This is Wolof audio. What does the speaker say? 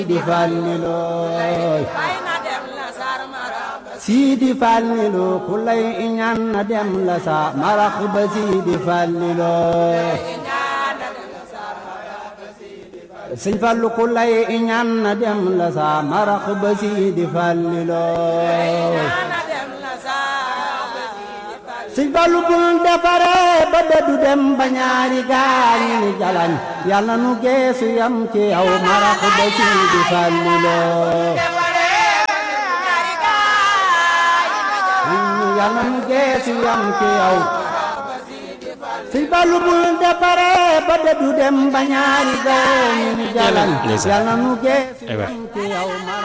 di fàllilooy siidi fàllilu ku lay iñaan na dem la sa marax ba siidi fàllilooy sëñ Fallu ku lay iñaan na dem la sa marax ba siidi fàllilooy sëñ Fallu bul defare ba dëddu dem ba ñaari gaañi ni jalañ yàlla nu geesu yam ci yow marax ba siidi fàllilooy yàlla nu geesu yam ci yow sëñ Fallu bul defare ba dëddu dem ba ñaari gaañi ni jalañ yàlla nu geesu yam ci yow